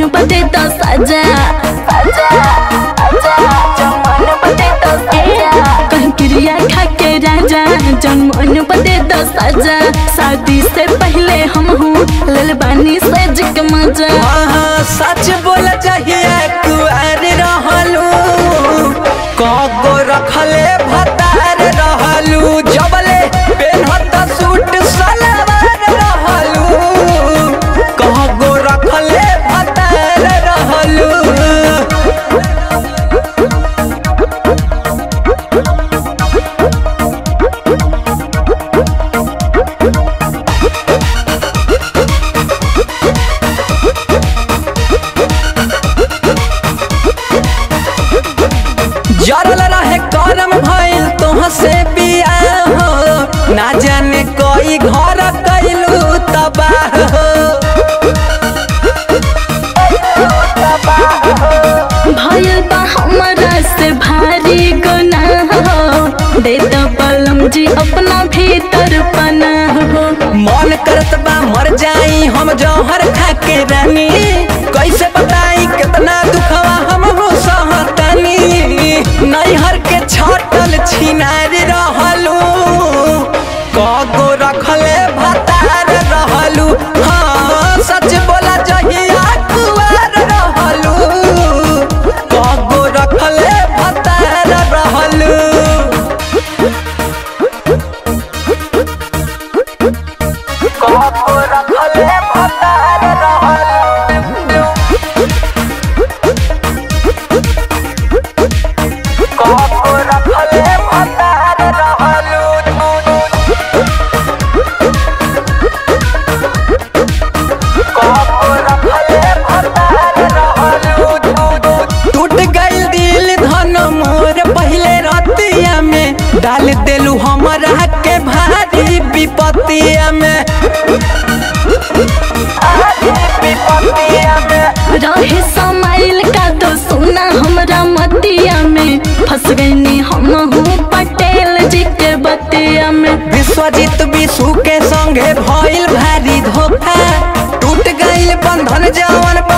बदे तो सजा कहीं क्रिया खा के राजा जन्मन बदे तो सजा शादी से पहले हम हूँ लेल बानी से जिक मजा हाँ सच बोल चाहिए कुआर रहलू कगो रखले भतार रहलू जबले पेनहत सूट सलवार रहलू कगो रखले भतार रहलू जरल रहे करम भइल तोह से बियाह हो ना जाने कोई घर कैलू तबाह हो भयल बा हमरा से भारी गुनाह हो दे दो बलम जी अपना भीतर पनाह हो मन करत बा मर जाई हम जौहर खा के रानी कैसे बताई कितना दुखवा हम हो सहतानी नैहर के छटल छिनार रहलू कगो रखले भतार रहलू हाँ सच बोला जहिया कुआर रहलू कगो रखले भतार रहलू कगो रखले भतार रहलू कगो रखले भतार रहलू टूट गइल दिल धन मोर पहले रतिया में डाल देलू हमरा के भारी विपतिया में रहे समाइल का तो सुना हमरा मतिया में फंस गईनी हम हूँ पटेल जी के बतिया में विश्वजीत विशु के संगे भइल भारी धोखा टूट गइल बंधन जवन